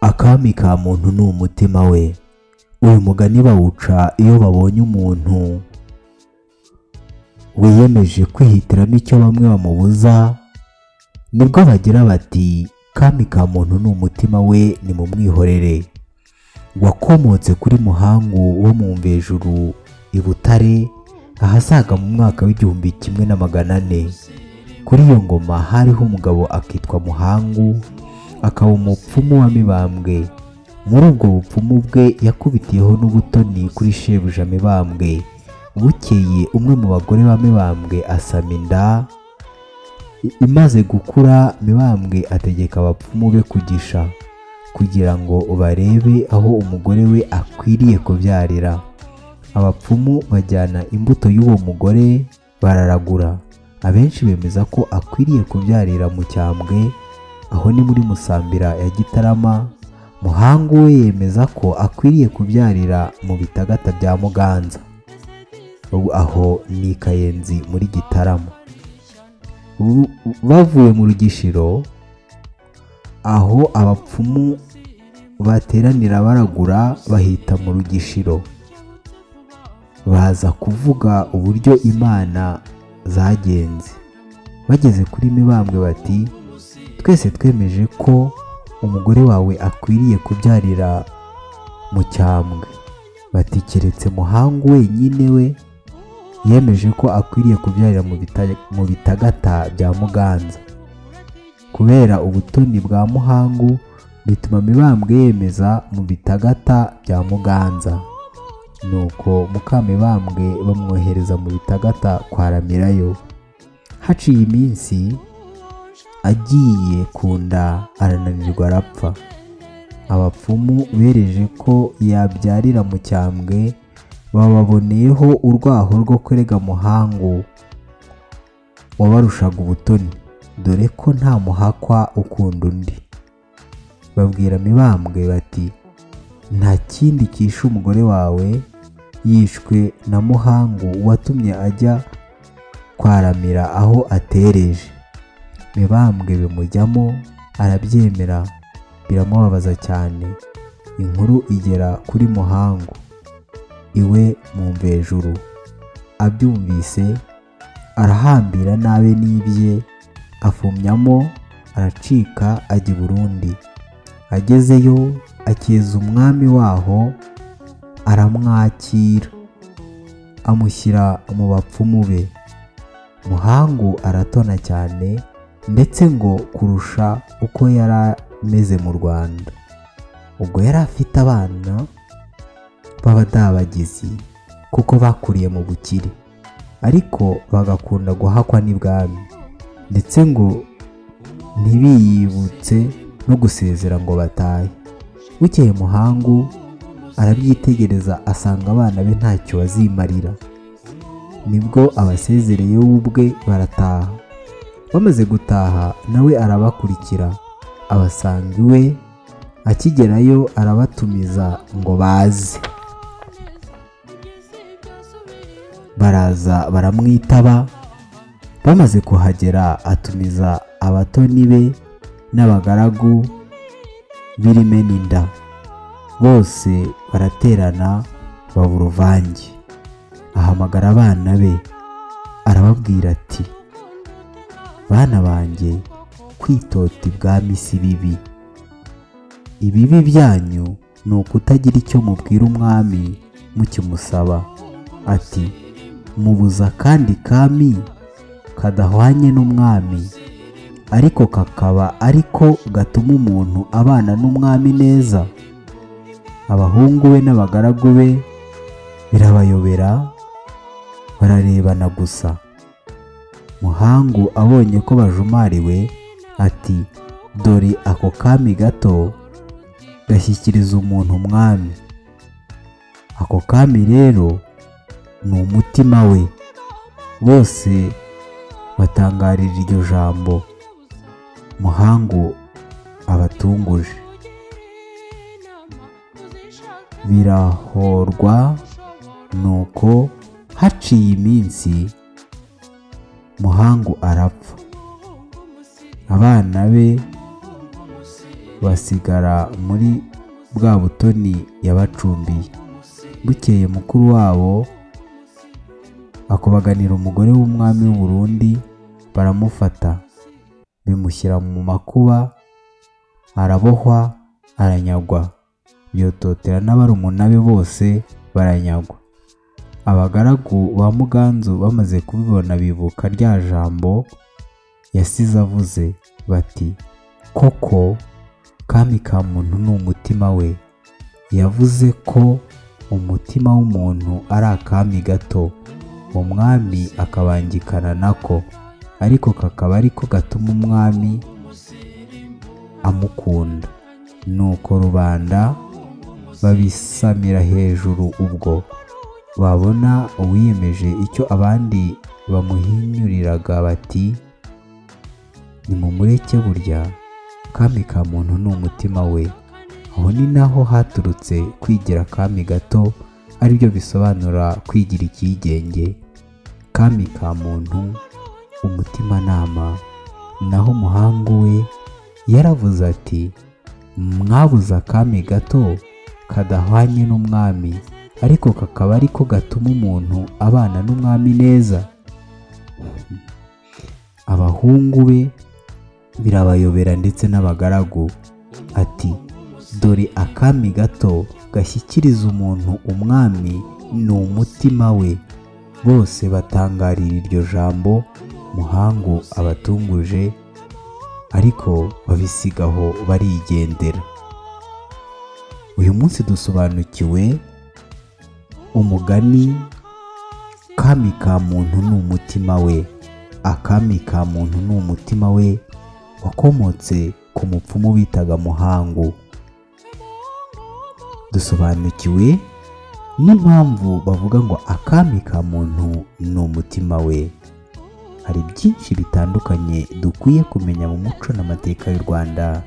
akami ka muntu ni umutima we uyu mugani bawuca iyo babonye umuntu wiyemeje kwihitiramo icyo bamwe bamubuza nibwo bagira bati kami ka muntu ni umutima we ni mu mwihorere wakomotse kuri muhangu wo mu mvejuru i butare ahasaga mu mwaka w'igihumbi kimwe na magana ane kuri iyo ngoma hariho umugabo akitwa muhangu akaba umupfumu wa mibambwe muri ubwo bupfumu bwe yakubitiyeho n'ubutoni kuri shebuja mibambwe bukeye umwe mu bagore ba mibambwe asama inda imaze gukura mibambwe ategeka abapfumu be kugisha kugira ngo barebe aho umugore we akwiriye kubyarira abapfumu bajyana imbuto y'uwo mugore bararagura abenshi bemeza ko akwiriye kubyarira mu cyambwe aho ni muri musambira ya gitarama muhangu we yemeza ko akwiriye kubyarira mu bitagata bya muganza ubu aho ni i kayenzi muri gitarama Bu- bavuye mu rugishiro aho abapfumu bateranira baragura bahita mu rugishiro baza kuvuga uburyo imana zagenze bageze kuri mibambwe bati twese twemeje ko umugore wawe akwiriye kubyarira mu cyambwe bati keretse muhangu wenyine we yemeje ko akwiriye kubyarira mu bita- mu bitagata bya muganza kubera ubutoni bwa muhangu bituma mibambwe yemeza mu bitagata bya muganza nuko mukamibambwe bamwohereza mu bitagata kwa ramirayo haciye iminsi agiye ku nda arananirwa arapfa abapfumu bereje ko yabyarira mu cyambwe bababoneyeho urwaho rwo kurega muhangu wabarushaga ubutoni dore ko nta muhakwa ukunda undi babwira mibambwe bati nta kindi kishe umugore wawe yishwe na muhangu watumye ajya kwaramira aho atereje mibambwe bimujyamo arabyemera biramubabaza cyane inkuru igera kuri muhangu iwe mu mvejuru abyumvise arahambira nabe n'ibye afumyamo aracika ajya i burundi agezeyo akeza umwami waho aramwakira amushyira mu bapfumu be muhangu aratona cyane ndetse ngo kurusha uko yari ameze mu rwanda ubwo yari afite abana b'abadabagizi kuko bakuriye mu bukire ariko bagakunda guhakwa n'ibwami ndetse ngo ntibiyibutse no gusezera ngo batahe bukeye muhangu arabyitegereza asanga abana be ntacyo bazimarira nibwo abasezereye we ubwe barataha bamaze gutaha nawe arabakurikira abasanga iwe akigerayo arabatumiza ngo baze baraza baramwitaba bamaze kuhagera atumiza abatoni be n'abagaragu birime n'inda bose baraterana baba uruvange ahamagara abana be arababwira ati bana banjye kwitota ibwami si bibi ibibi byanyu ni ukutagira icyo mubwira umwami mukimusaba ati mubuza kandi kami kadahwanye n'umwami ariko kakaba ariko gatuma umuntu abana n'umwami neza abahungu be n'abagaragu be birabayobera bararebana gusa muhangu abonye ko bajumariwe ati dore ako kami gato gashyikiriza umuntu umwami ako kami rero ni umutima we bose batangarira iryo jambo muhangu abatunguje birahorwa nuko haciye iminsi muhangu arapfa abana be basigara muri bwa butoni yabacumbiye bukeye mukuru wabo akubaganira umugore w'umwami w'u Burundi baramufata bimushyira mu makuba arabohwa aranyagwa byototera n'abarumuna be bose baranyagwa abagaragu ba muganzu bamaze kubibona bibuka rya jambo yasize avuze bati koko kami ka muntu ni umutima we yavuze ko umutima w'umuntu ari akami gato umwami akabangikana nako ariko kakaba ariko gatuma umwami amukunda nuko rubanda babisamira hejuru ubwo babona uwiyemeje icyo abandi bamuhinyuriraga bati nimumureke burya kami ka muntu ni umutima we aho ni naho haturutse kwigira kami gato aribyo bisobanura kwigira icyigenge kami ka muntu umutimanama naho umuhangu we yaravuze ati mwabuze akami gato kadahwanye n'umwami ariko kakaba ariko gatuma umuntu abana n'umwami neza abahungu be birabayobera ndetse n'abagaragu ati dore akami gato gashyikiriza umuntu umwami ni umutima we bose batangarira iryo jambo muhangu abatunguje ariko babisigaho barigendera uyu munsi dusobanukiwe umugani kami ka muntu ni umutima we akami ka muntu ni umutima we wakomotse ku mupfumu bitaga muhangu dusobanukiwe n'impamvu bavuga ngo akami ka muntu ni umutima we hari byinshi bitandukanye dukwiye kumenya mu muco n'amateka y'u rwanda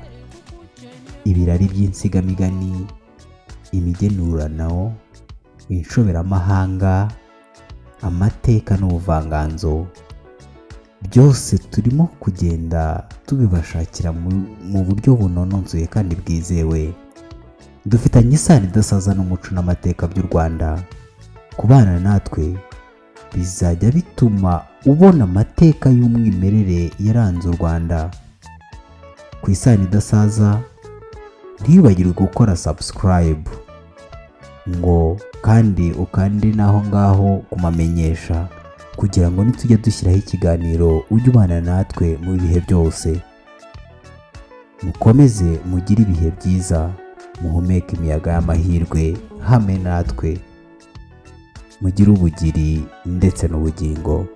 ibirari by'insigamigani imigenurano inshoberamahanga amateka n'ubuvanganzo byose turimo kugenda tubibashakira mu buryo bunononzuye kandi bwizewe dufitanye isano idasaza n'umuco n'amateka by'u rwanda kubana natwe bizajya bituma ubona amateka y'umwimerere yaranze u rwanda ku isano idasaza ntibibagirwe gukora subscribe ngo kandi ukande n'aho ngaho kumamenyesha kugira ngo nitujya dushyiraho ikiganiro ujye ubana natwe mu bihe byose mukomeze mugire ibihe byiza muhumeke imiyaga y'amahirwe hamwe natwe mugire ubugiri ndetse n'ubugingo